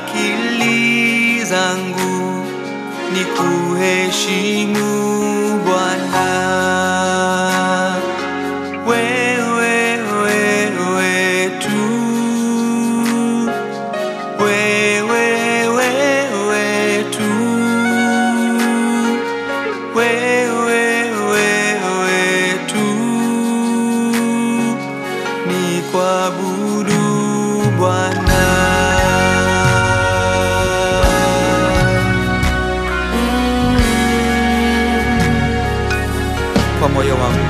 akili zangu ni kuheshimu Bwana. Wewe, wewe tu. Wewe, wewe tu. Wewe, wewe tu. Ni kuabudu Bwana. Kwa moyo wangu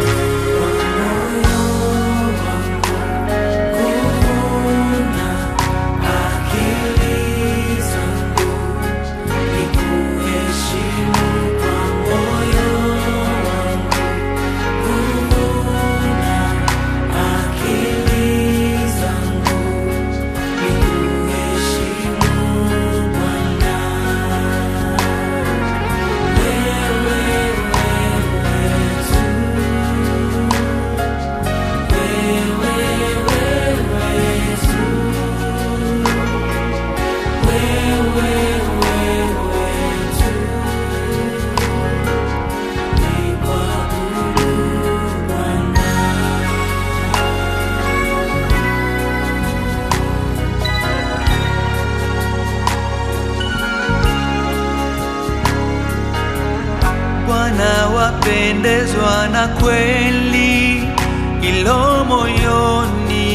Bwana wapendezwa na kweli ilo moyoni,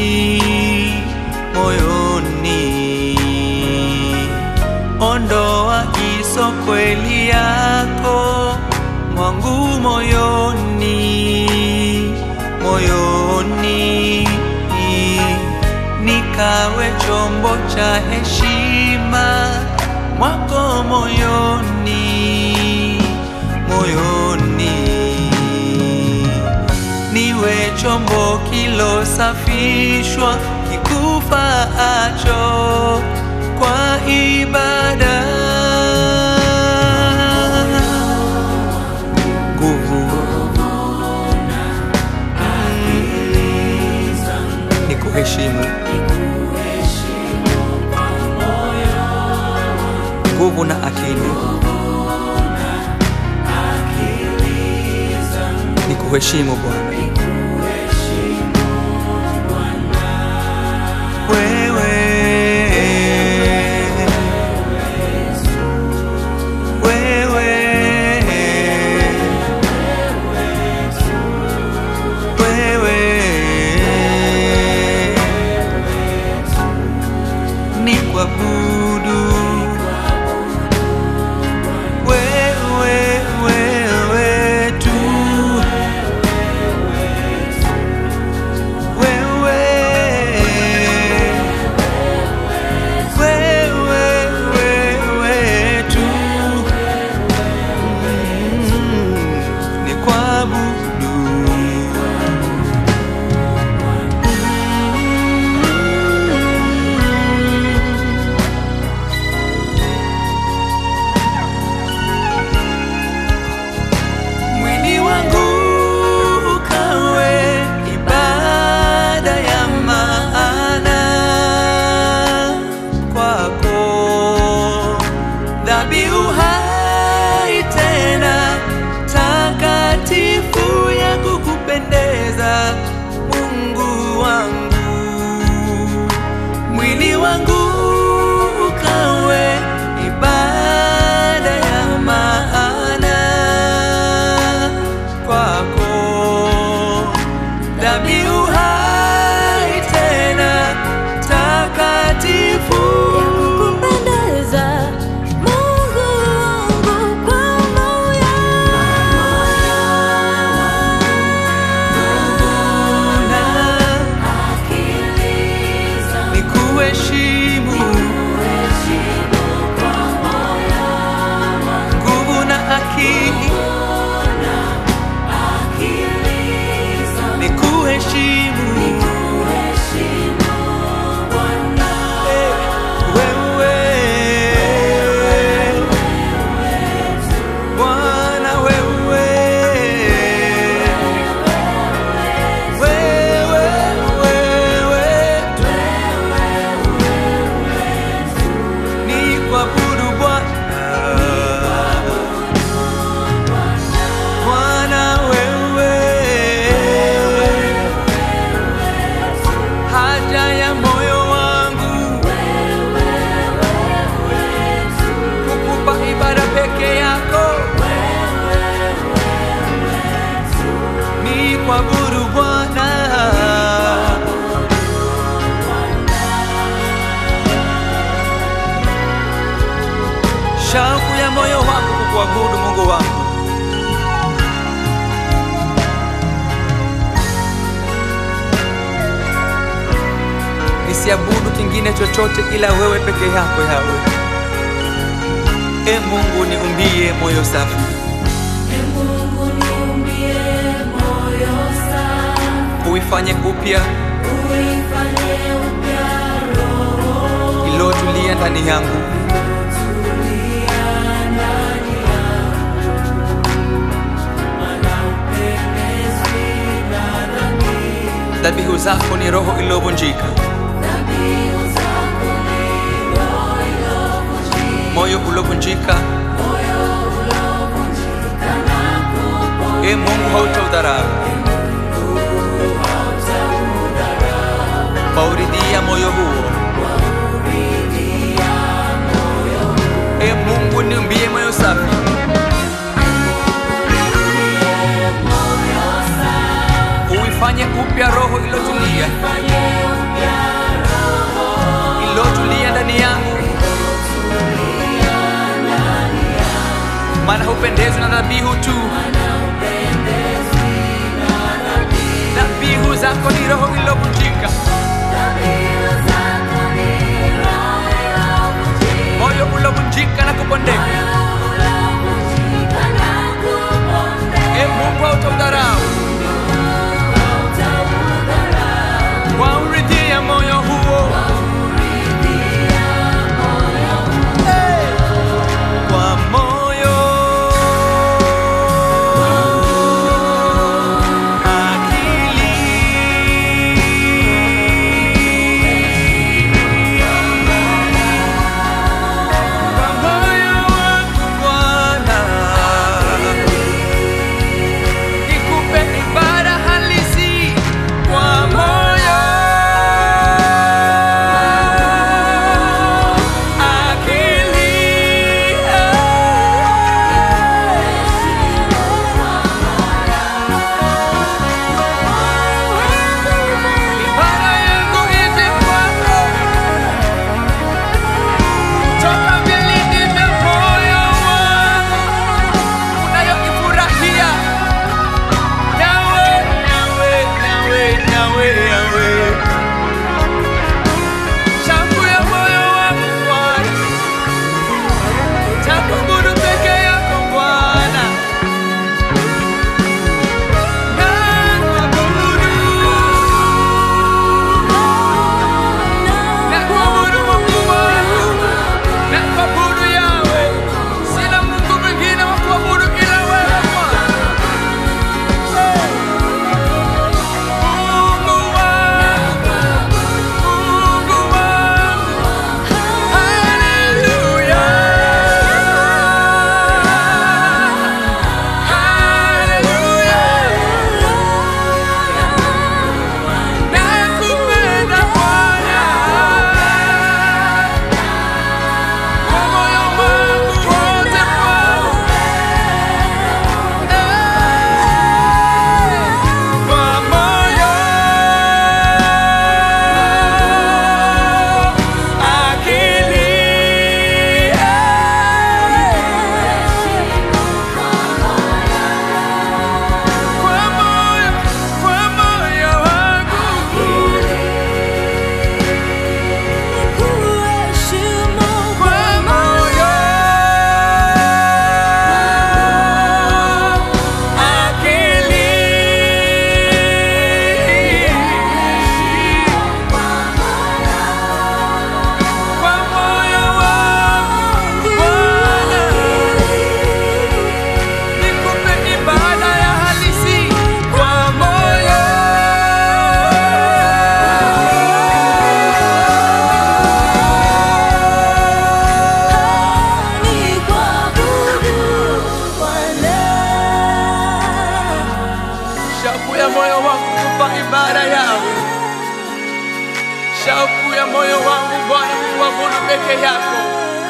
moyoni. Ondoa hizo kweli yako mwangu moyoni, moyoni. Nikawe chombo cha heshima mwako moyoni, moyoni niwe chombo kilosafishwa kikufaacho kwa ibada. Nguvu ni kuheshimu, nguvu na akili ni kuheshimu Bwana. Wewe, wewe, wewe, ni kuabudu wewe, wewe tu wewe wewe wewe tu Mm, ni kuabudu shauku ya moyo wangu kukuabudu Mungu wangu. Nisiabudu kingine chochote ila wewe peke yako yawe. E Mungu, niumbie moyo safi, Ee Mungu niumbie moyo safi, uifanye upya uifanye upya roho ilotulia ndani yangu. tulia ndani yangu, maana hupendezwi na dhambi. Dhabihu zako ni roho iliyovunjika, Dhabihu zako ni roho iliyovunjika, moyo uliovunjika. moyo uliovunjika na kupona. E Mungu, hautaudharau, wauridhia moyo huo. E Mungu, niumbie moyo safi, uifanye upya roho ilotulia, ilotulia ndani yangu, maana hupendezwi na dhabihu tu. Dhabihu zako ni roho ilovunjika, moyo ulovunjika na kupondeka. E Mungu, hautaudharau, wauridhia moyo huo. Hey! Kwa moyo akili kwa moyo wangu Bwana, nikupe ibada halisi kwa moyo akili ibada yangu ije kwako toka vilindi vya moyo wangu unayoifurahia Yawe, Yawe, Yawe, Yawe, Yawe. Shauku ya moyo wangu Bwana, takuabudu peke yako Bwana. Nakuabudu, nakuabudu Mungu wangu, nakuabudu Yawe. Sina Mungu mwingine wa kuabudu ila wewe Bwana. Mungu wangu, Mungu wangu, haleluya, haleluya. Nakupenda Bwana, kwa moyo wangu wote Bwana. Kwa moyo, akili, kwa moyo, kwa moyo wangu, kwa moyo, akili, kwa moyo wangu Bwana, nikupe ibada ya halisi kwa moyo. Shauku ya moyo wangu kupa ibada yawe, shauku ya moyo wangu Bwana kuabudu peke yako,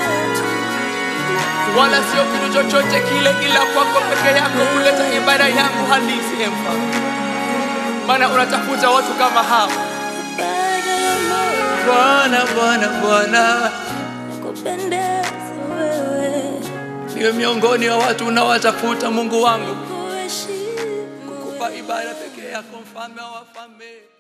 wala sio kitu chochote kile, ila kwako peke yako kuleta ibada yangu halisi, e Mfalme, maana unatafuta watu kama hao. Bwana, Bwana, Bwana, Kupendeza wewe niwe miongoni wa watu unaowatafuta Mungu wangu kuheshimu kukupa ibada pekee yako mfalme wa wafalme